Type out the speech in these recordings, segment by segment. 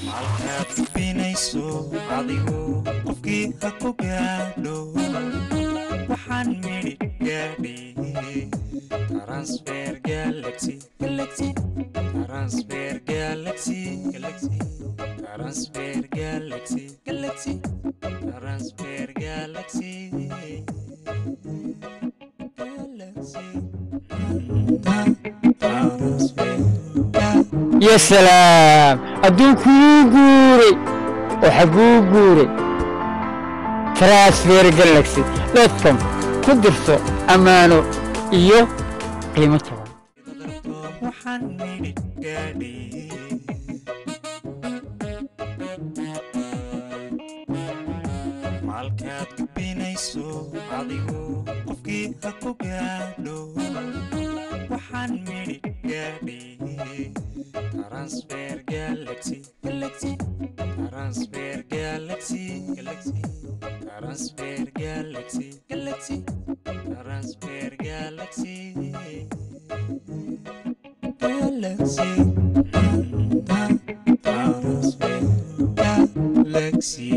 halkaad gudbinayso adigu qofkii ha ku gaadho waxaan midhi gaadhi transfer galaxy galaxy transfer galaxy galaxy transfer galaxy galaxy transfer galaxy ya salaam adduunku wuu guuray oo xaguu guuray transfer galaxy dotcom ku dirso ammaano iyo qiimo jaban waxaan midhi gaadhi maalkaad gudbinayso adigu qofkii ha ku gaadho waxaan midhi gaadhi transfer galaxy galaxy transfer galaxy galaxy transfer galaxy galaxy transfer galaxy galaxy transfer galaxy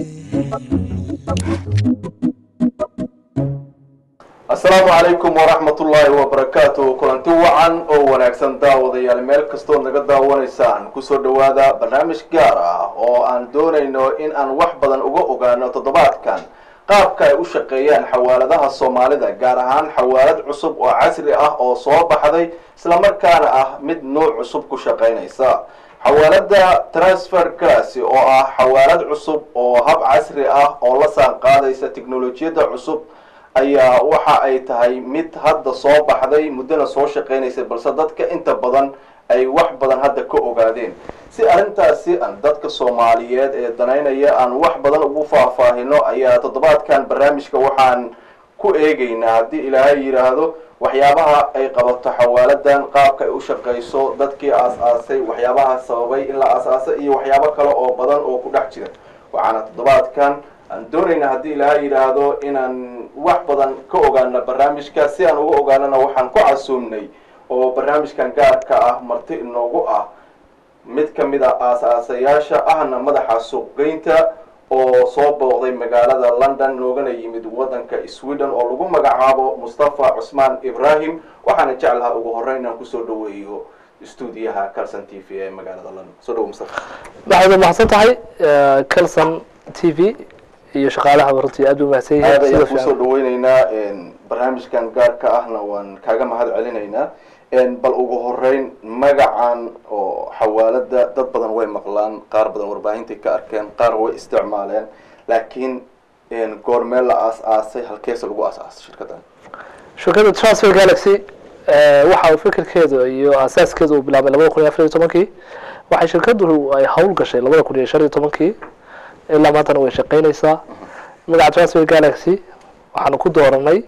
asalaamu calaykum waraxmatullaahi wabarakaatu kulanti wacan oo wanaagsan daawadayaal meel kastood naga daawanaysaan kusoo dhowaada barnaamij gaar ah oo aan doonayno in aan wax badan uga ogaano toddobaadkan qaabka ay u shaqeeyaan xawaaladaha soomaalida gaar ahaan xawaalad cusub oo casri ah oo soo baxday islamarkaana ah mid nuuc cusub ku shaqaynaysa xawaalada transfer classy oo ah xawaalad cusub oo hab casri ah oo la saan qaadaysa teknolojiyadda cusub ayaa waxa ay tahay mid hadda soo baxday muddona soo shaqaynaysa balse dadka inta badan ay wax badan hadda ka ogaadeen si arrintaasi aan dadka soomaaliyeed ee danaynaya aan wax badan ugu faahfaahino ayaa toddobaadkan barnaamijka waxaan ku eegaynaa haddii ilaahay yidhaahdo waxyaabaha ay qabato xawaaladan qaabka ay u shaqayso dadkii aas-aasay waxyaabaha sababay in la aas-aasay iyo waxyaabo kale oo badan oo ku dhex jira waxaana toddobaadkan aan doonayna haddii ilaahay yidhaahdo inaan wax badan ka ogaano barnaamijka si aan uga ogaanana waxaan ku casuumnay oo barnaamijkan gaarka ah marti inoogu ah mid ka mid a aas-aasayaasha ahna madaxa suuqgeynta oo soo booqday magaalada london noogana yimid waddanka sweden oo lagu magacaabo mustafa cusmaan ibrahim waxaana jeclaha ugu horreyn inaan kusoo dhaweeyo stuudiyaha calson t v ee magaalada london soo dhawo mustafa waxaad mahadsan tahay calson t v iyo shaqaalaha runtii aad u mahadsan yihiin aad ayaan sida kusoo fiican dhaweyneynaa barnaamijkan gaarka ahna waan kaaga mahad celinaynaa bal ugu horeyn magacan oo xawaalada dad badan way maqlaan qaar badan warbaahintai ka arkeen qaar way isticmaaleen laakiin goormee la aas-aasay halkeese lagu aas-aasay shirkadan shirkadda transfer galaxy eh, waxa uu fikirkeedu iyo asaaskeedu uu bilaabay labada kun iyo afar iyo tobankii waxay shirkaddu ay hawl gashay labada kun iyo shan iyo tobankii ilaa maantana way shaqaynaysaa magaca transfer galaxy waxaanu ku dooranay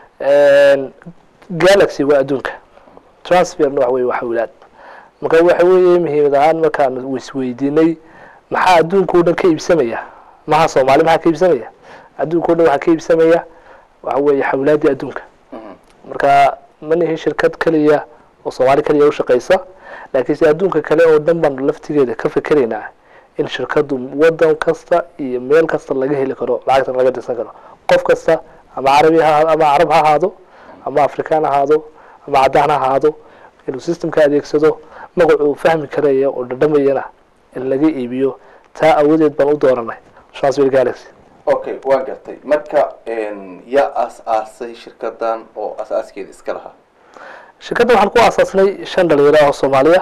galaxy waa adduunka transferna waxa weye waa xawlaad marka waxa weeye muhiimad ahaan markaan isweydiinay maxaa adduunka o dhan ka iibsamaya maha soomaali maxaa ka iibsamaya adduunka o dhan waxaa ka iibsamaya waxa weeye xawlaadii adduunka marka ma nihin shirkad keliya oo soomaali keliya ushaqaysa laakiin se adduunka kale oo dhan baanu laftigeeda ka fikeraynaa in shirkadu wadan kasta iyo meel kasta laga heli karo lacagtan laga dirsan karo qof kasta ama carabi ha ama carab ha ahaado ama afrikaan ha ahaado ama caddaan ha ahaado inuu systemka adeegsado magacuu fahmi karaya oo dhadhamayana in laga iibiyo taa awadeed baan u dooranay transfer galaxy okay waan gartay marka yaa aas-aasay shirkadan oo aas-aaskeeda iska lahaa shirkadda waxaan ku aasaasnay shan dhalinyaro ah oo soomaaliya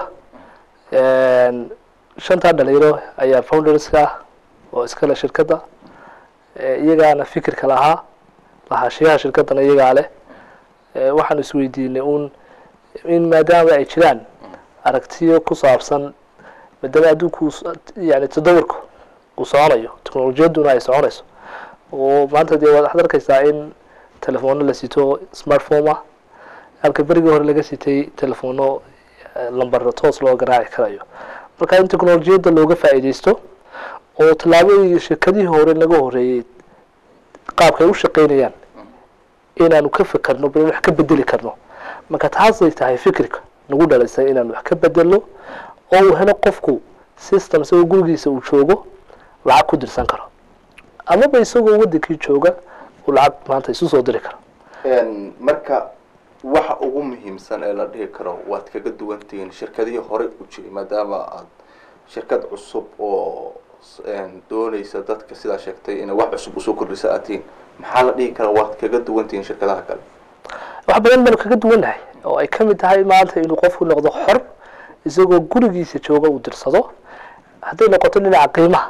shantaa dhalinyaro ayaa founderska ah oo iskale shirkadda Eh, iyagaana fikirka lahaa lahaashiyaha shirkaddana iyagaa leh Eh, waxaan isweydiinay un in maadaama ay jiraan aragtiyo ku saabsan maadaama adduunku uu s- yani tadawurku uu soconayo teknolojiyadduna ay soconayso oo maanta dee waad arkaysaa in telefono la sito smartphone ah halka berigii hore laga sitay telefono eh, lambar toos loo garaaci karayo marka in teknolojiyadda looga faa'iidaysto oo tallaabadii shirkadihii hore naga horeeyey qaabka ay u shaqaynayaan inaanu ka fekerno bal wax ka bedeli karno marka taasay tahay fikirka nagu dhalisay inaanu wax ka bedelno oo uu helo qofku system isagoo gurigiisa uu joogo lacag ku dirsan karo amaba isagoo wadankii jooga uu lacag maanta isu soo diri karo Een, marka waxa ugu muhiimsan ee la dhihi karo waad kaga duwantihiin shirkadihii horey u jiray maadaama aad shirkad cusub oo s- een, dooneysa dadka sidaa sheegtay inay wax cusub usoo kordhisa aad tihiin maxaa la dhihi karaa waad kaga duwantihiin shirkadaha kale wax badan baanu kaga duwannahay oo ay ka mid tahay maanta inuu qofku noqdo xor isagoo gurigiisa jooga uu dirsado hadday noqoto dhinaca qiimaha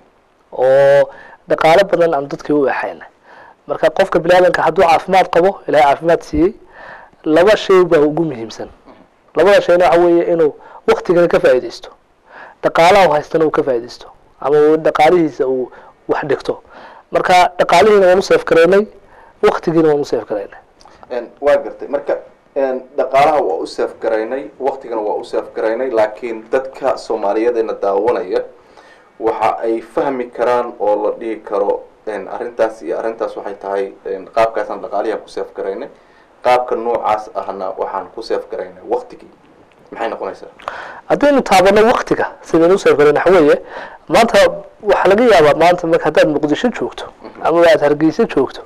oo dhaqaalo badan aan dadkii u exayna marka qofka biniaadanka hadduu caafimaad qabo ilaahay caafimaad siiyey laba shay baa ugu muhiimsan labada shayna waxa weeye inuu waktigana ka faa'iidaysto dhaqaalaha uu haystana uu ka faa'iidaysto ama uu dhaqaalihiisa uu wax dhigto marka dhaqaalihiina waan u seef gareynay waktigiina waan u seef gareynay Een, waa gartay marka een, dhaqaalaha waa u seef garaynay waktigana waa u seef garaynay laakiin dadka soomaaliyadeena daawanaya waxa ay fahmi karaan oo la dhihi karo een, arrintaas iyo arrintaas waxay tahay een, qaabkaasaan dhaqaalihi ku seef garaynay qaabka noocaas ahna waxaan ku seef garaynay waktigii maxay noqonaysaa haddaynu taabano waktiga sidaynu u seef gareyn waxa weeye maanta waxaa laga yaabaa maanta marka haddaad muqdisho joogto ama aad hargeysa joogto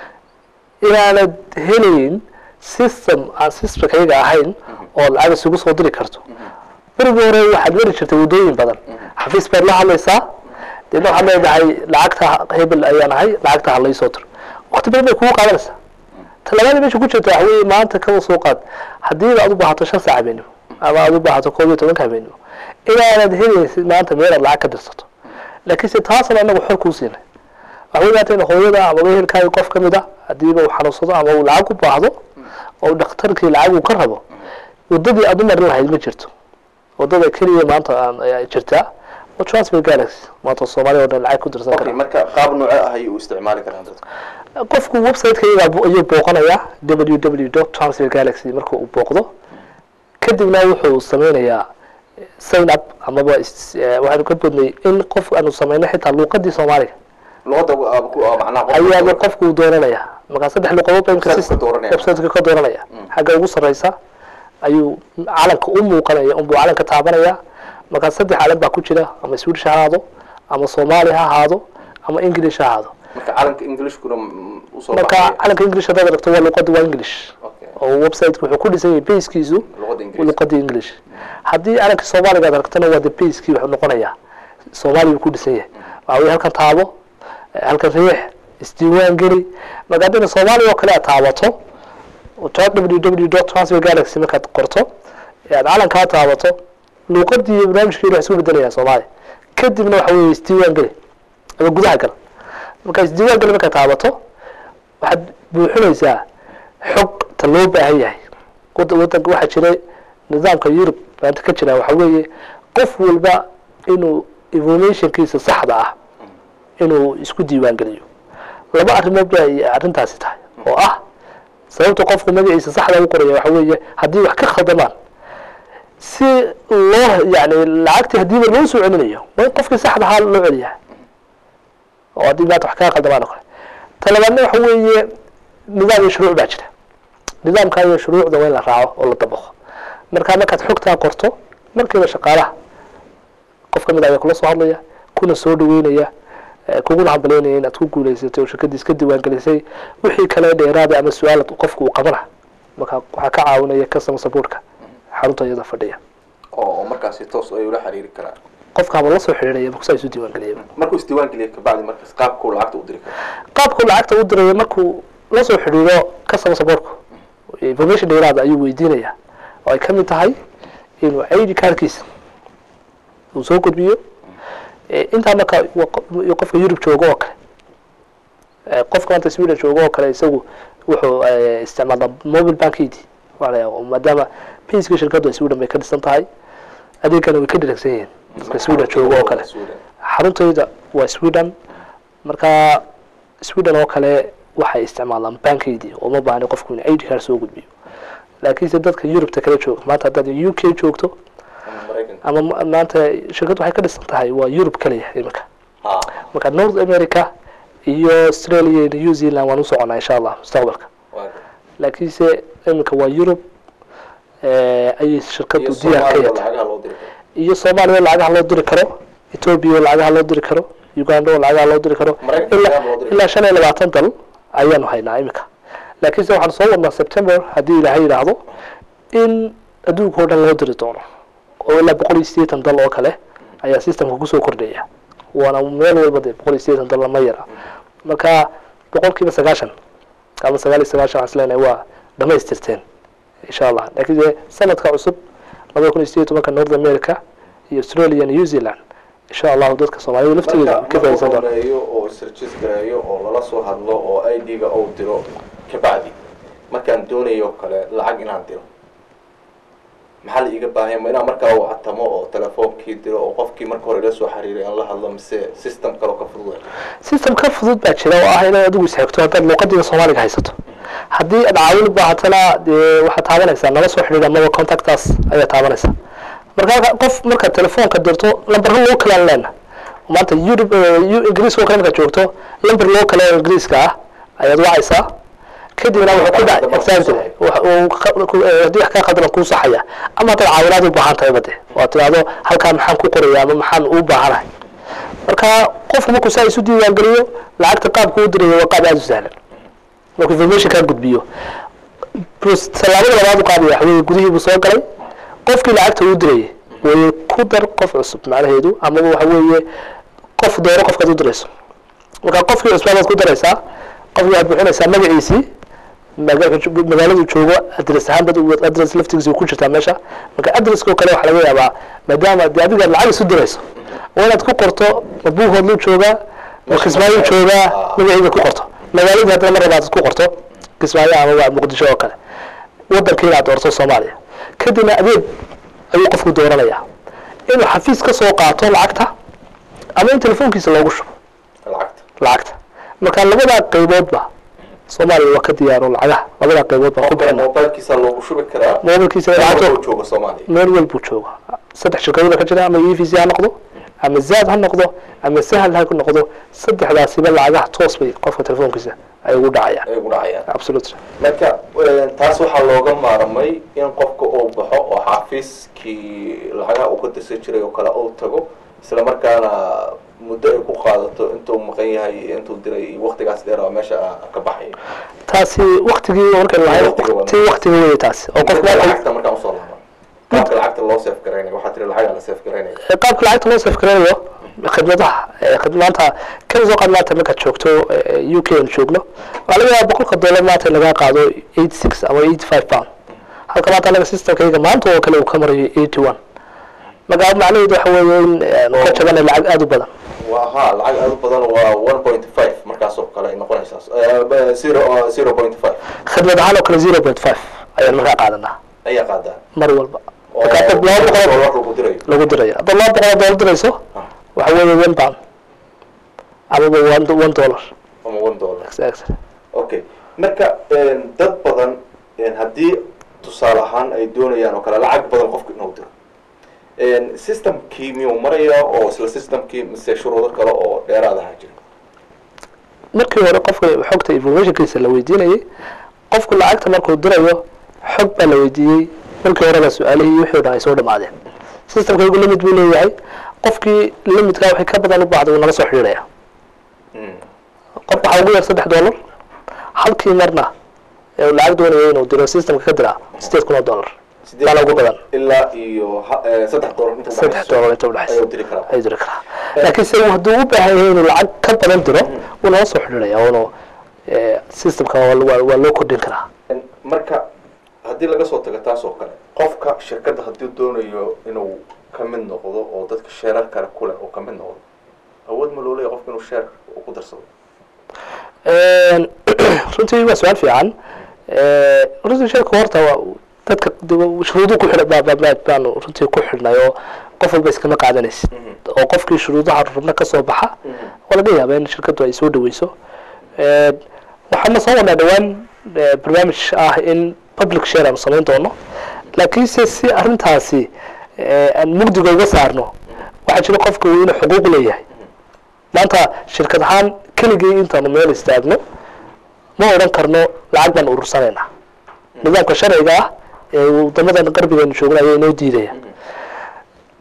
inaanad helayn system aan systemkayga ahayn oo lacag isugu soo diri karto berigi hore waxaad mari jirtay waddooyin badan xafiis baad la hadlaysaa deedna waxaad leedahay lacagta hebel ayaan ahay lacagta ha laysoo diro wakti badan bay kugu qaadanaysaa talabaada meesha ku jirta waxa weeye maanta kaba soo qaad haddii aad u baahato shan saac habeenimo ama aad u baahato koob iyo tobanka habeenimo inaanad helaysid maanta meel aad lacag ka dirsato laakiinse taasna anagu xor kuu siinay waxa wey maanta in hooyada ama wehelkaaga qof ka mid a hadiiba uu xanuunsado ama uu lacag u baahdo oo dhakhtarkii lacag uu ka rabo waddadii aad u marin lahayd ma jirto waddada keliya maanta aan ayaa jirtaa waa transfer galaxy maanta soomaaliya oo dhan lacag ku dirsan okay kara marka qaab nooce ah ayay u isticmaali karaan dadku qofku website-ka iyagaa bu- ayuu booqanayaa www dot transfer galaxy marka uu booqdo kadibna wuxuu sameynayaa sign up amaba is- eh, waxaanu ka bodnay in qof aanu sameyno xitaa luuqadii soomaaliga luqadda waa ku- waa macnaha qofka ayaaba doorka. qofku uu dooranaya markaa saddex luqadood baa imka Website-ka system- dooranaya. website-ka ka dooranaya xagga ugu sarreysa ayuu calanka u muuqanaya unbuu calanka taabanaya markaa saddex calan baa ku jira ama swedish ha ahaado ama soomaali ha ahaado ama english ha ahaado marka calanka englishkuna mm, usoo marka baxaya. calanka english haddaad aragto waa luqada waa english Okay. oo website wuxuu ku dhisan yahay basekiisu luqadda ingiriiska luqada english haddii calanka soomaaliga aad aragtona waa the basekii wuxuu noqonayaa soomaali buu ku dhisan yahay waxaa weye halkan taabo eh, halkan riix isdiiwaan geli marka haddayna soomaaliya oo kale aad taabato www dot transfer galaxy markaad qorto ee aad calankaa taabato luuqadii iyo barnaamijkii wax isku bedelayaan soomaaliya kadibna waxa weeye isdiiwaan geli ama gudaha gal marka isdiiwaan geli markaad taabato waxaad buuxinaysaa xogta loo baahan yahay wad- wadanka waxaa jiray nidaamka yurub maanta ka jira waxa weeye qof walba inuu informationkiisa saxda ah inuu isku diiwaan geliyo laba arrimood ba ay arrintaasi tahay oo ah sababta qofku magaciisa saxda u qoraya waxa weeye haddii wax ka khaldamaan si loo yani lacagtii haddiiba loo soo celinayo waa in qofkii saxda ahaa loo celiyaa oo haddii maanta wax kaga khaldamaan oo kale talabaadna waxa weeye nidaam iyo shuruuc baa jira nidaamka iyo shuruucda waa in la raaco oo la dabaqo markaa markaad xogtaa qorto markiiba shaqaalaha qof ka mid ayaa kula soo hadlaya kuna soo dhaweynaya eh, kuguna hambalyeynaya inaad ku guuleysatay oo shirkadiis ka diiwaangelisay wixii kale dheeraada ama su-aal qofku uu qabana marka waxaa ka caawinaya customer supportka xarunta iyada fadhiya oo oo markaasi toos ay ula xiriiri karaan qofkaaba la soo xidhiidhaya markusaa isu diiwaangeliyaba markuu isdiiwaan geliya kabacdi markaas qaabkuu lacagta u diri karo qaabku lacagta u diraya markuu la soo xidhiidho customer supportku information dheeraada ayuu weydiinaya oo ay ka mid tahay inuu id cardkiisa uu soo gudbiyo Eh, intaa marka wa- qo- qofka yurub joogo oo kale Eh, qofka maanta sweden joogo oo kale isagu wuxuu eh, isticmaalaa mobile bankidi maadaama payska shirkaddu ay sweden bay ka dhisan tahay adeegana way ka dhiragsan yihiin dadka sweden joogo oo kale Sweden. xaruntayda waa sweden marka sweden oo kale waxay isticmaalaan bankeydii oo ma baahni qofku in id card soo gudbiyo laakiinse dadka yurubta kala jooga maanta haddaad u k joogto Ama Mareykanka. ama ma- maanta shirkaddu waxay ka dhisan tahay waa yurub kaliya iminka Ha. marka north america iyo australia iyo new zealand waan u soconaa insha allah mustaqbalka Waa- laakiinse iminka waa yurub eh, ayay shirkaddu iyo diyaar ka Soomaaliya yahay lacagaha loo diri karo iyo soomaaliya oo lacagaha loo diri karo etoobiya oo lacagaha loo diri karo uganda oo lacagaha loo diri karo Maraykanka ilaa lacagaha loo diri ilaa shan iyo labaatan dal ayaanu haynaa imika laakiinse waxaan soo wadnaa september haddii ilaahay yidhaahdo in adduunka oo dhan loo diri doono oo ilaa boqol iyo siddeetan dal oo kale ayaa systemka kusoo kordhaya waana meel walba dee boqol iyo siddeetan dal lama yara marka boqolkiiba sagaashan ama sagaal iyo sagaashan waxaan islenahay waa dhamaystirteen insha allah laakiin dee sanadka cusub labada kun iyo sideed iyo tobanka north america iyo australia iyo new zealand insha allahu dadka soomaalida laftigooda marka ka faa'iidaysan doona horeeyo oo sarjis gareeyo oo lala soo hadlo oo i d-ga ou diro kabacdi markaan doonayo kale lacag inaan diro maxaa la iiga baahanya ma inaan markaa u catamo oo telefoonkii diro oo qofkii marka hore ila soo xiriiray aan la hadlo mise system kale oo ka fudud system ka fudud baa jira oo ah inaad adigu isxigto haddaad luuqadiga soomaaliga haysato haddii aad caawin u baahatana dee waxaad taabanaysaa nala soo xidhiidh amaba contactaas ayaa taabanaysaa marka halka- qof markaad telefoonka dirto lambarro loo kalaan leena maanta yurub ingiriiska oo kale markaad joogto lambar loo kale oo ingiriiska ah ayaad wacaysaa kadibna wuxuu ku dhac exactly wax uu ka- ku- eh, haddii wax kaa qaldan kuu saxaya ama haddaad caawinaad u baahan tahay bade oo tidhaahdo halkaa maxaan ku qoraya ama maxaan u baahanahay marka qofku markuu saa isu diiwaangeliyo lacagta qaabka u dirayo waa qaab aada u sahlan markuu information kaa gudbiyo bus- tallaabada labaad u qaadaya waxa weeye gudihii buu soo galay qofkii lacagta uu dirayay way ku dar qof cusub macnaheedu amaba waxa weeye qof dooro qofkaad u dirayso marka qofkii cusbaa baad ku daraysaa qofkii waxaad buuxinaysaa magaciisii maga- magaaladu joogo adres ahaan bad adres laftigiisa ku jirtaa meesha marka adreska oo kale waxaa laga yaabaa maadaama dee adiga lacag isu dirayso waa inaad ku qorto ma buuhoodlu joogaa ma kismaayo joogaa magaciida ku qorto magaaladii haddana mar labaad ku qorto kismaayo ama waa muqdisho oo kale wadankii inaad doorto soomaaliya kadibna adeeg ayuu qofku dooranayaa inuu xafiis ka soo qaato lacagta ama in telefoonkiisa loogu shubo lacagta lacagta marka labadaa qayboodba soomaaliya waa ka diyaaro lacagaha labadaa qaybood baan ku bixina mobilkiisa loogu shubi karaa mobilkiisa lacagta lacagto jooga soomaaliya meel walbuu jooga saddex shirkadooda ka jira ama e v c ha noqdo ama zaad ha noqdo ama sahal ha noqdo saddexdaasiba lacagaha toos bay qofka telefoonkiisa ay ugu dhacayaan ay ugu dhacayaan absolutely marka eh, taas waxaa looga maarmay in qofka uu baxo oo xafiiskii lacagaha uu ka dirsan jiray oo kale uu tago isla markaana muddo ay ku qaadato intuu maqan yahay iyo intuu diray iyo waqtigaas dheer oo meesha ah ka baxayo taasi waktigii markan lahay Waqtiga waa- waqti waqtiga wey taasi oo qofka Marka markuu lacagta markaan usoo laaba qaabka lacagta loo seef garaynaya waxaa tiri lacagaa la seef garaynaya qaabka lacagta loo safgaranayo khidmadaha eh, khid- maanta kan soo qaad maanta markaad joogto eh, u k aan joogno waxaa laga yaaba boqolka dollar maanta in lagaa qaado eight six ama eight five pound halka maanta anaga systemkayga maanta oo kale uu ka marayo eighty one marka macnaheedu waxa weeye in eh, ka jabana lacag aada u badan waa ha lacag aad u badan waa one point five markaas oo kale ay noqonaysaa Eh, zero zero point five khidmad ahaan oo kale zero point five ayaan markaa qaadanaa ayaa qaadaa mar walba oo marka haddaad laba boqol dollar lagu dirayo lagu diraya haddaad laba boqol oo dollar dirayso waxa weeye one pound amaba one one dollar ama one dollar exactly okay marka een, dad badan een, haddii tusaale ahaan ay doonayaan oo kale lacag badan qofku inuu diro een, systemkii miyuu maraya oo isla systemkii mise shuruudo kale oo dheeraad aha jira markii hore qofka xogta informationkiisa la weydiinayay qofku lacagta markuu dirayo xog baa la weydiiyey markii horeba su-aalihii wixii o dhan ay soo dhamaadeen systemkaygu limit buu leeyahay qofkii limitkaa wixii ka badan u baahday wuu nala soo xidhiidhaya Mm. qof waxaa ugu yar saddex dollar halkii marna ee uu lacag doonayo inuu diro systemka ka diraa sideed kun oo dollar Sideed baa ugu badan ilaa iyo ha- eh, saddex dollar inta saddex udhaxayso dollar inta udhexaysa ayuu diri karaa ayuu diri karaa laakiin se hadduu u baahan yahay inuu lacag ka badan diro wuu nala soo xidhiidhaya wuuna eh, systemka waa waa- waa loo kordhin karaa Een, marka haddii laga soo tago taas oo kale qofka shirkadda haddii doonayo inuu ka mid noqdo oo dadka sheerar kale ku leh oo ka mid noqdo awood ma loo leeyahay qofka inuu sheer uu ku darsado Een, runtii waa su-aal fiican Ee, runtii sheeka horta waa dadka de- shuruudu ku xidha baa- baa- baa- baanu runtii ku xidhnay oo qof walba iskama qaadanaysid oo qofkii shuruudaha rubna ka soo baxa waa laga yaabaa in shirkaddu ay soo dhaweyso Een, waxaana soo wadnaa dhowaan eh, barnaamij ah in public share aanu samayn doono laakiinse si arrintaasi eh, aan mugdiga uga saarno waxaa jira qofka uu inuu xuquuq leeyahay maanta shirkad ahaan keligii intaanu meel istaagno ma odhan karno lacag baan urursanaynaa nidaamka sharciga ah ee wadamadan qarbigeenu joogna ayaa inoo diidaya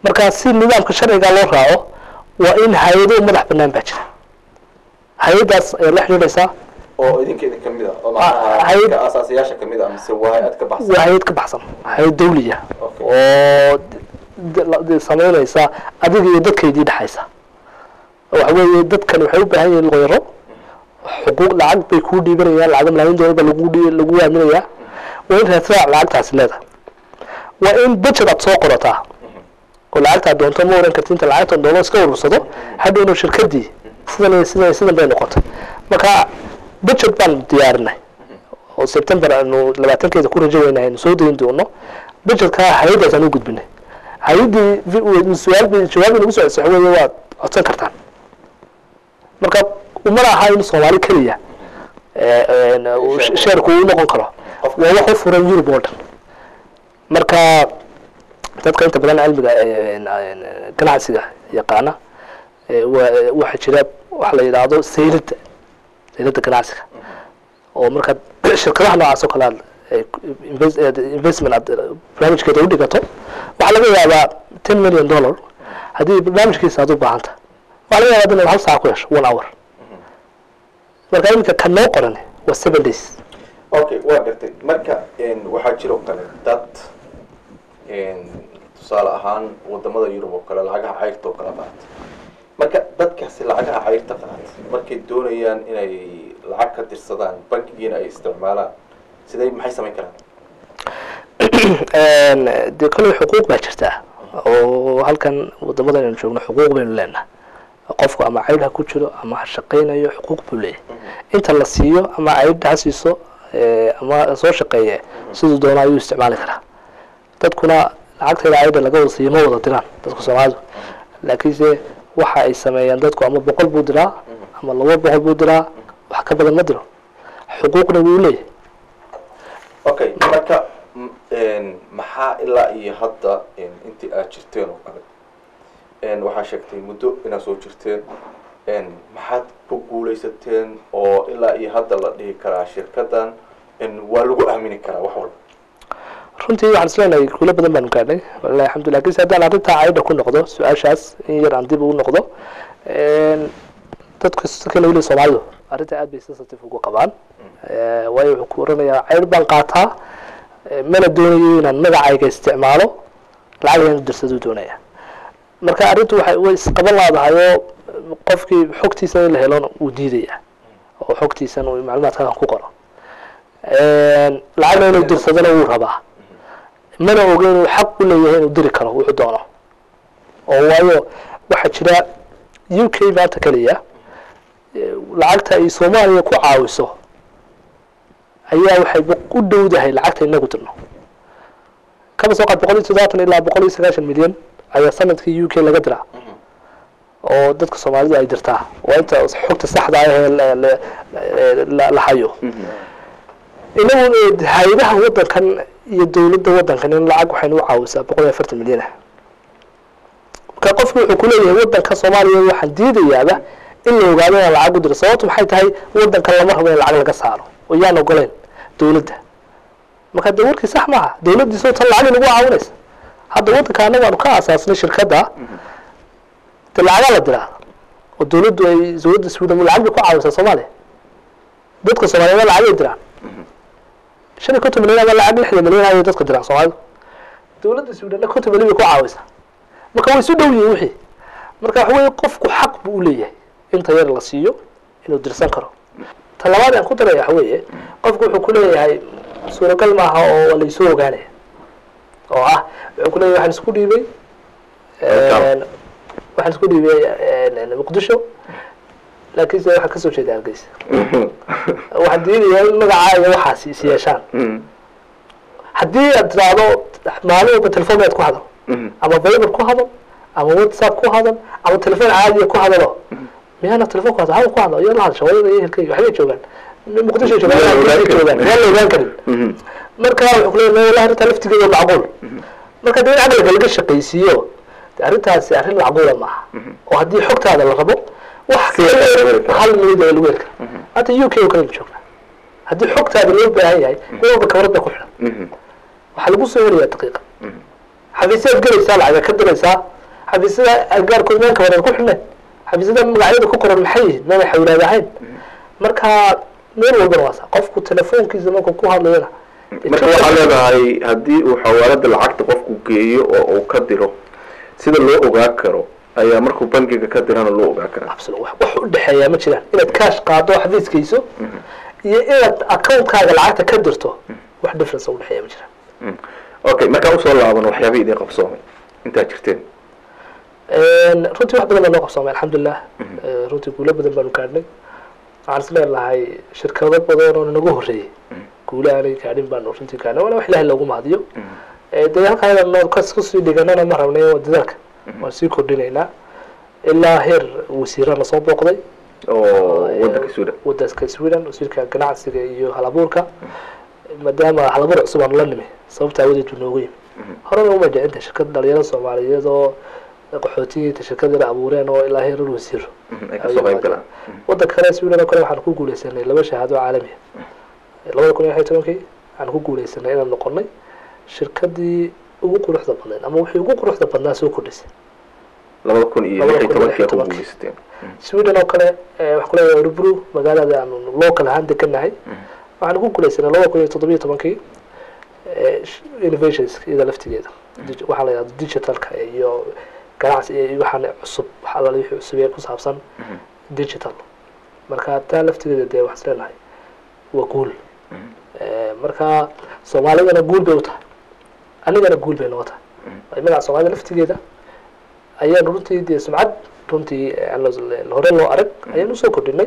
marka si nidaamka sharciga loo raaco waa in hay-ado madax banaan baa jira hay-adaas ayaa la xidhiidhaysaa oo idinka idin kamid ah oo Ah, macnaha hay- dadka aasaasiyaasha kamid ah mise waa hay-ad ka baxsan waa hay-ad ka baxsan hay-ad dawliya Okay. oo d- la- d- samaynaysa adiga iyo dadkaydii dhexaysa waxa weeye dadkan waxay u baahan yihiin looyaro xuquuq lacag bay kuu dhiibanayaan lacag malaayiin doolar baa lagu dhii- lagu aaminayaa waa in raasraac lacagtaasi leedahay waa in budget aad soo qorataa oo lacagtaa doonto ma oran karti inta lacagtan doono iska urursado hadhowna shirkadii sidan iyo sidan iyo sidan bay noqotay marka budget baan diyaarinay oo september aanu labaatankeeda ku rajo weynahay aynu soo dayin doono budgetka hay-addaas aan u gudbinay hay-addii vi- su-aal bay jawaab inagu soo waxa weeye waad codsan kartaan marka umana aha in soomaali keliya ee, een, uu sh- sheerku uu noqon karo waa wax u furan yurub oo dhan marka dadka inta badan cilmiga een, een, ganacsiga yaqaana ee, waa- waxaa jira waxa la yidhaahdo saylada saylada ganacsiga oo markaad shirkadaha noocaas oo kale aad ay ku- invest- aad investment aad barnaamijkeeda u dhigato waxaa laga yaabaa ten million dollar haddii barnaamijkiisa aad u baahanta waxaa laga yaabaa inaad hal saac ku hesho one hour marka iminka kan noo qoran waa seven days okay waa gartay marka een, waxaa jiro kale dad een, tusaale ahaan wadamada yurub oo kale lacagaha cayrta oo kale qaata marka dadkaasi lacagaha cayrta qaata markay doonayaan inay lacag ka dirsadaan bankigiina ay isticmaalaan sidee maxay samayn karaan Een, dee kolley xuquuq baa jirtaa oo halkan wadamada aynu joogno xuquuq baynu leenahay qofku ama caydh ha ku jiro ama ha shaqaynayo xuquuq buu leeyahay inta la siiyo ama caydh ha siiso ee, ama soo shaqeeye siduu doono ayuu isticmaali karaa dadkuna lacagteeda caydha laga wada siiyo ma wada diraan dadka soomaalidu laakiinse waxa ay sameeyaan dadku ama boqol buu diraa ama laba boqol buu diraa wax ka badan ma diro xuquuqna wuu leeyahay okay marka m- een, maxaa ilaa iyo hadda een, intii aad jirteen oo kale een, waxaa sheegtay muddo inaad soo jirteen een, maxaad ku guulaysateen oo ilaa iyo hadda la dhihi karaa shirkadan een, waa lagu aamini karaa wax walba runtii waxaan isleenahay guulo badan baanu gaadhnay walahi alxamdulillah lakiinse haddaan arrintaa caydha ku noqdo su-aashaas in yar aan dib ugu noqdo een, dadka sakana weli soomaalidu arrinta aad bay sensitive ugu qabaan Eh, waayo wuxuu ku oranayaa caydh baan qaataa eh, mana doonayo inaan magacayga isticmaalo lacag inaan dirsaduu doonaya marka arrintu waxay way isqaban laadahay oo qofkii xogtiisa in la helona wuu diidaya oo xogtiisan uu macluumaadkan ku qoro Een, lacagna inuu dirsadana wuu rabaa mana oga inuu xaq u leeyahay inuu diri karo wuxuu doono oo waayo waxaa jira u k maanta keliya eh, lacagta ay soomaaliya ku caawiso ayaa waxay boq- u dhowdahay lacagta inagu dirno kaba soo qaad boqol iyo toddobaatan ilaa boqol iyo sagaashan milyan ayaa sanadkii u k laga diraa oo dadka soomaalidu ay dirtaa waa inta xogta saxda ah ee la- la- la- la hayo inagu eh, hay-adaha wadankan iyo dowladda wadankan in lacag waxaynu u caawisaa boqol iyo afartan milyan ah marka qofku wuxuu kuleeyahay wadanka soomaaliya waxaan diidayaaba in la ogaado inaan lacag u diro sababtu maxay tahay wadankan lama rabo in lacag laga saaro oo yaan ogoleyn dowladda marka de warkii sax maaha dowladdiisoo tan lacag inagu caawinaysa hadda wadanka annagu aanu ka aasaasnay shirkadda de lacagaa la diraa oo dowladdu ay dowladda sweden lacag bay ku caawisaa soomaaliya dadka soomaaliyeed lacag ay diraan shan iyo konton milyan ama lacag lixdan milyan ayay dadka diraan soomaalidu dowladda sweden konton milyan bay ku caawisaa marka way isu dhow yihiin wixii marka waxa weeye qofku xaq buu u leeyahay inta yar la siiyo inuu dirsan karo ta labaad aan ku daraya waxa weeye qofku wuxuu ku leeyahay suuragal maaha oo laysoo ogaanaya oo ah wuxuu ku leeyahay waxaan isku dhiibay een, waxaan isku dhiibay een, muqdisho laakiinse waxaan kasoo jeeda hargeysa waxaan diidayaa in magacaaga waxaas is yeeshaan haddii aad tiraahdo maalin walba telefoonkaad ku hadal ama viber ku hadal ama whatsapp ku hadal ama telefoon caadiya ku hadalo miyaana telefoon ku hadal hawal ku hadlo iyo la hadasha wadada iyo ehelkayga waxbay joogaan muqdisho joogaan Hargeysa joogaan waa la ogaan karin marka wuxuu ku leeyahay wallahi arrintaa laftigeeda macquul marka dee in caqliga laga shaqaysiiyo de arrintaasi arrin macquula maaha oo haddii xogtaada la rabo wax hal minid oo lagu heli kara hadda u k oo kale joognaa haddii xogtaada loo baahan yahay mid walba kabarada ku xidhan waxaa lagu soo helayaa daqiiqa xafiisyaad gelaysaa lacaga ka diraysaa xafiisyada agagaarkooda meel kabareed ku xidhneen xafiisyada magacyada ku qoran maxay yihiin meelay xawlaad ahayn marka meel walbana waa saa qofku telefoonkiisa markuu ku hadlayana marka waxaa leedahay haddii uu xawaalada lacagta qofku geeyo oo uu ka diro sida loo ogaa karo ayaa markuu bangiga ka dirana loo ogaa karaa absolute wax wax u dhexeeyaa ma jiraan inaad kaash qaado xafiiskayso iyo inaad accountkaaga lacagta ka dirto wax difference u dhexeeya ma jiraan Mm. okay markaa usoo laaban waxyaabihii idin qabsoomay intaad jirteen runtii wax badan baa noo qabsoomay alxamdulilah Eh, runtii guulo badan baanu gaadhnay waxaan is leenahay shirkado badan oo nagu horreeyey guulo aanay gaadhin baanu runtii gaadhnay waana wax ilaahay loogu mahadiyo Eh, dee halkaa inaan kas kusii dhiganana ma rabnay waa dadaalka waan sii kordhinaynaa ilaa heer wasiira lasoo booqday oo wadanka suudan wadanka sweden wasiirka ganacsiga iyo halabuurka maadaama halabuur cusub aanu la nimi sababta awadeed buu noogu yimi horena uma jicinta shirkad dhalinyaro soomaaliyeed oo qaxootiyiinta shirkadana abuureen oo ilaa heer wasiiro Mhm, ay kasoo qayb galaan wadanka kale sweden oo kale waxaan ku guuleysanay laba shahaado caalami ah labada kun iyo lix iyo tobankii waxaan ku guuleysanay inaan noqonay shirkadii ugu quruxda badnayd ama wixii ugu quruxda badnaa soo kordhisay labada kun iyo Labada lix iyo kun iyo lix iyo tobankii ku tobankii. guuleysateen sweden oo kale eh, waxaan ku leeyahay rubru magaalada aanu local ahaan deganahay waxaan ku guuleysanay laba kun iyo toddobiyo tobankii eh, sh- innovations iyada laftigeeda Dig- waxaa la yidhahda digitalka iyo ganacsi iyo waxaan cusub wax alla wixii cusub ee ku saabsan digital marka taa laftigeeda dee waxaan is leenahay waa guul Eh, marka soomaalidana guul bay u tahay anigana guul bay noo tahay magaca soomaalida laftigeeda ayaan runtii dee sumcad runtii aan la- hore loo arag ayaan usoo kordhinay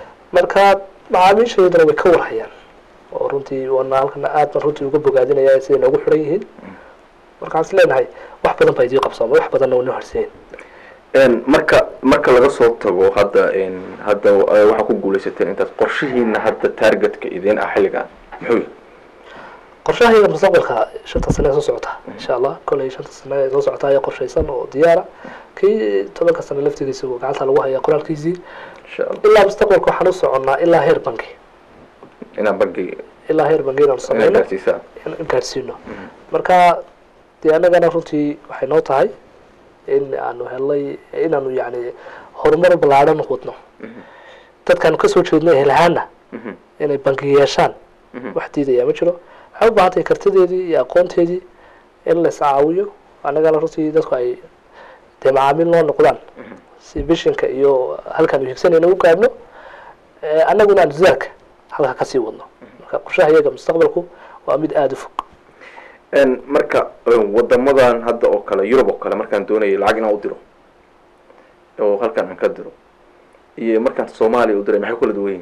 marka macaamiishaydana way ka warhayaan oo runtii waana halkana aad baan runtii uga bogaadinaya siday noogu xiran yihiin marka waxaan is leenahay wax badan baa idii qabsoomay wax badanna waa noo harsayen Een, marka marka laga soo tago hadda een, hadda eh, waxaa ku guuleysateen intaas qorshihiina hadda targetka idin ah xilligan muxuu yahay qorshahayga mustaqbalka shanta sane ee soo socota insha allah koley shanta sane ee soo socota ayaa qorshaysan oo diyaara kii tobanka sane laftigiisa uu gacanta lagu haya qoraalkiisii insha allah ilaa mustaqbalka waxaan u soconnaa ilaa heer banki inaan bangiga ilaa heer banki inaanu inaad sameyno gaarsiisaan in gaadhsiino marka dee annagana runtii waxay noo tahay in aanu helnay inaanu yani horumar ballaadhan wadno dadkaanu kasoo jeednay helahaana Mhm. inay banki yeeshaan wax diidayaa ma jiro waxay u baahan tahay kartideedii iyo aqoonteedii in la iscaawiyo annagana runtii dadku ay dee macaamiil noo noqdaan si bishinka iyo halkaan u higsanayna u gaadhno Eh, annaguna aan dadaalka halka kasii wadno marka qorshaha iyaga mustaqbalku waa mid aada u fog Een, marka een, wadamadan hadda oo kale yurub oo kale markaan doonayay lacag inaan u diro oo halkan aan ka diro iyo markaan soomaaliya u diray maxay kula duwan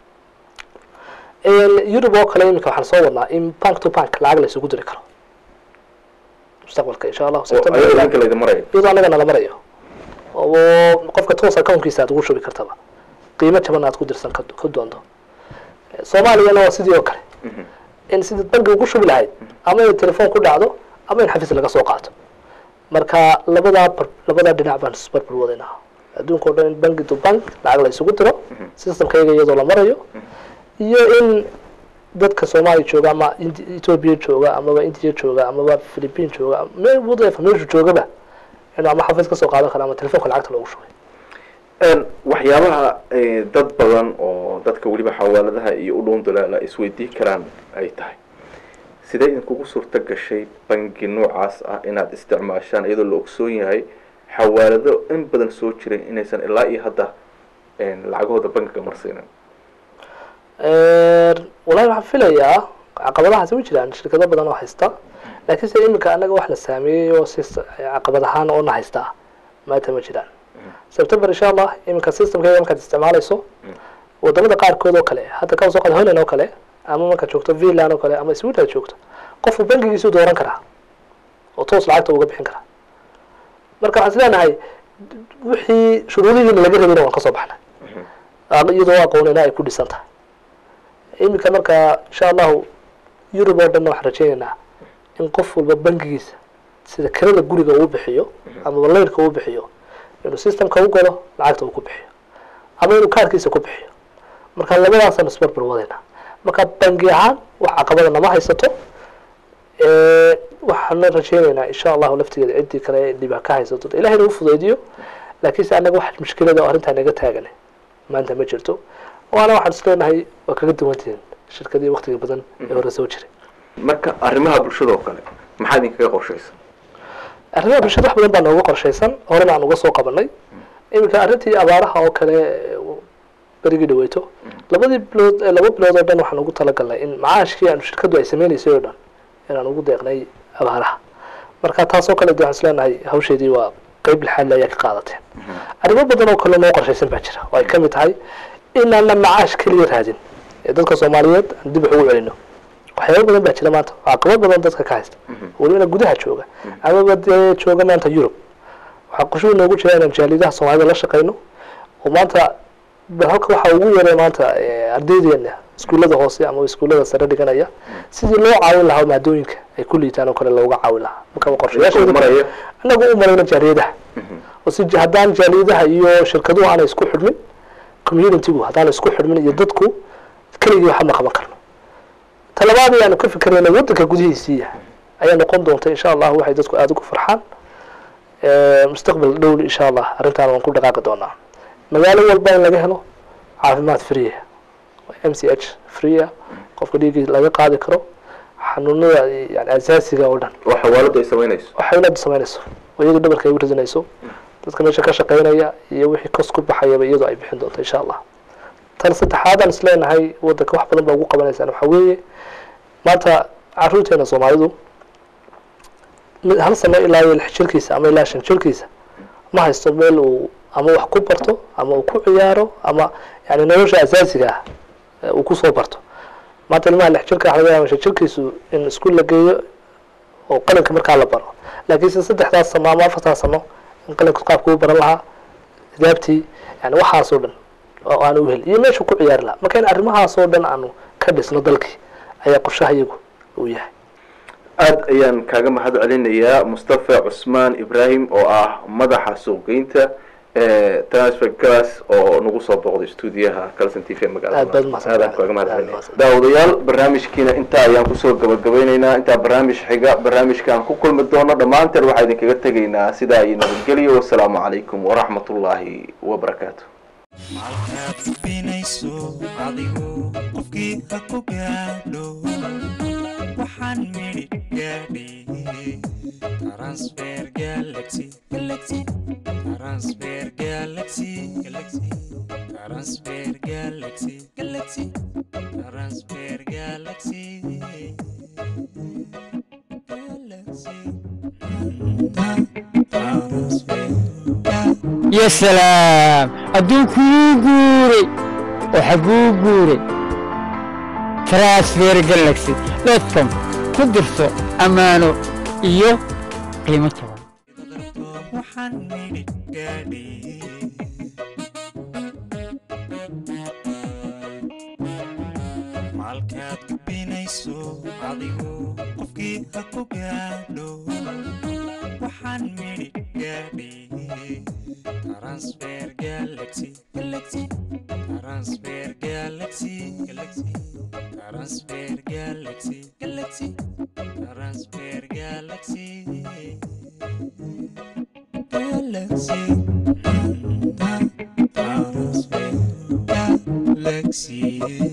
yihiin yurub oo kale iminka waxaan soo wadnaa in bank to bank lacag la isugu diri karo mustaqbalka insha allahu oo September ayadoo ilaa- idinka laydin marayo iyadoo annaga nala marayo oo qofka toos accountkiisa aad ugu shubi kartaba qiimo jaban aad ku dirsan ka ku doonto soomaaliyana waa sidii oo kale in sidii bangi ugu shubi lahayd ama in telefoon ku dhacdo ama in xafiis laga soo qaato marka labadaa bar- labadaa dhinac baan isbarbar wadaynaa adduunka o dhan in bangi to bank lacag la isugu diro systemkayga iyadoo la marayo iyo in dadka soomaaliya jooga ama Indi- ethiopia jooga amaba india jooga amaba philippine jooga meel whatever meeshu joogaba inuu ama xafiis kasoo qaadan karo ama telefoonka lacagta loogu shubay Een, waxyaabaha eh, dad badan oo dadka weliba xawaaladaha iyo u dhown dalaala isweydiin karaan ay tahay sidee idinkugu suurta gashay bangi noocaas ah inaad isticmaashaan iyadoo la ogsoon yahay xawaalado in badan soo jiray inaysan ilaa iyo hadda een, lacagahooda bangiga marsiinin wallahi waxaan filayaa caqabadahaasi way jiraan shirkado badan oo haysta laakiin se iminka anaga wax la saameeyey oo si caqabad ahaan oo na haysta maanta ma jiraan september insha allah iminka systemkeeda markaad isticmaalayso wadamada qaarkood oo kale hadda ka soo qaad holland oo kale ama markaad joogto finland oo kale ama sweden aad joogto qofku bangigiisu dooran karaa oo toos lacagta uga bixin karaa marka waxaan is leenahay wixii shuruudihiina laga rabayna waan kasoo baxnay Aan- iyadoo aqoonina ay ku dhisan tahay iminka marka insha allahu yurub oo dhanna waxaan rajeynaynaa in qof walba bangigiisa sida kirada guriga uu bixiyo ama layrka uu bixiyo inuu systemka u galo lacagta uu ku bixiyo ama inuu kaarkiisa ku bixiyo marka labadaasaan isbarbar wadaynaa marka bangi ahaan wax caqabada nama haysato waxaana rajeynaynaa insha allahu laftigeeda ciddii kale dhiba ka haysato ilahayna u fudaydiyo laakiinse annaga wax mushkilada oo arrintaa naga taagan maanta ma jirto waana waxaan isleenahay waa kaga duwantihiin shirkadii waktiga badan ee hore soo jiray marka arrimaha bulshada oo kale maxaa idinkaga qorshaysan arrimaha bulshada wax badan baa nooga qorshaysan horena aan uga soo qabanay iminka arrintii abaaraha oo kale berigii dhaweyto labadii bilood laba bilood oo dhan waxaan ugu talagalnay in macaashkii aanu shirkadu ay sameynaysay oo dhan inaan ugu deeqnay abaaraha marka taasoo kale de waxaan isleenahay hawsheedii waa qeyb lixaadle ayaa ka qaadateen arrimo badan oo kale noo qorshaysan baa jira oo ay kamid tahay inaana macaash keliya raadin ee dadka soomaaliyeed aan dib wax ugu celino waxyaaba badan baa jira maanta caqabad badan dadka ka haysta welibana gudaha jooga amaba dee jooga maanta yurub waxaa qorshuhu noogu jira inaan jaalidaha soomaalida la shaqeyno oo maanta bal halka waxaa ugu yaray maanta ardaydeena iskuullada hoose ama iskuullada sare dhiganaya sidii loo caawin lahaa maadooyinka ay ku liitaan oo kale looga caawin lahaa marka qorshayaasheeda maraya annagu u marayna jaaliyadaha oo si haddaan jaaliyadaha iyo shirkaduhu aanay isku xidhmin communitygu haddaan isku xidhmin iyo dadku keligii waxba ma qaban karno talabaad ayaanu ka fikirayna waddanka gudihiisiiya ayaa noqon doonta insha allah waxay dadku aada ugu farxaan mustaqbal dhow insha allah arrintaan waan ku dhaqaaqi doonaa magaalo walba in laga helo caafimaad free m c h free qofka dhiiggii laga qaadi karo xanuunada yani asaasiga oo dhan oo xawaaladu ay samaynayso waxay inaad samaynayso oo iyadu dhabarka ay u ridinayso dadka meesha ka shaqeynaya iyo wixii kos ku baxayaba iyadoo ay bixin doonto insha allah tan saddexaadaan isleenahay waddanka wax badan baa ugu qabanaysaan waxaa weeye maanta caruurteena soomaalidu mid hal sano ilaa iyo lix jirkiisa ama ilaa shan jirkiisa ma haysto meel uu ama wax ku barto ama uu ku ciyaaro ama yani nolosha asaasiga ah ee uu kusoo barto maanta ilmaha lix jirka waxa laga yaaba shan jirkiisu in iskuul la geeyo oo qalinka markaa la baro laakiinse saddexdaas sano ama afartaas sano in qalinka qaabka u baran lahaa hidaabtii yani waxaasoo dhan oo aanu uhel iyo meeshuu ku ciyaari lahaa marka in arrimahaasoo dhan aanu ka dhisno dalkii ayaa qorshaha iyagu uu yahay aada ayaan kaaga mahad celinayaa mustafa cusmaan ibrahim oo ah madaxa suuqgeynta transfer gas oo nagu soo booqday stuudiyaha calson t v Aad baad magaalada mahadsan aadaan kaaga mahad tahay. celinaya daawadayaal barnaamijkiina intaa ayaan kusoo gabagabeyneynaa intaa barnaamij xiga barnaamijkaan ku kulmi doono dhammaanteen waxaa idinkaga tegaynaa sidaa iyo nabadgelyo wasalaamu calaykum waraxmat ullaahi wabarakaatu maalkaad gudbinayso adigu qofkii ha ku gaadho waxaan midhi gaadhi transfer galaxy galaxy transfer galaxy galaxy transfer galaxy galaxy transfer galaxy galaxy transfer ya salaam adduunkuu guuray oo xagguu guuray transfer galaxy dotcom ku dirso ammaano iyo qiimo jaban waxaan midhi gaadhi maalkaad gudbinayso adigu qofkii ha ku gaadho waxaan midhi gaadhi transfer galaxy galaxy transfer galaxy galaxy transfer galaxy galaxy transfer galaxy galaxy transfer galaxy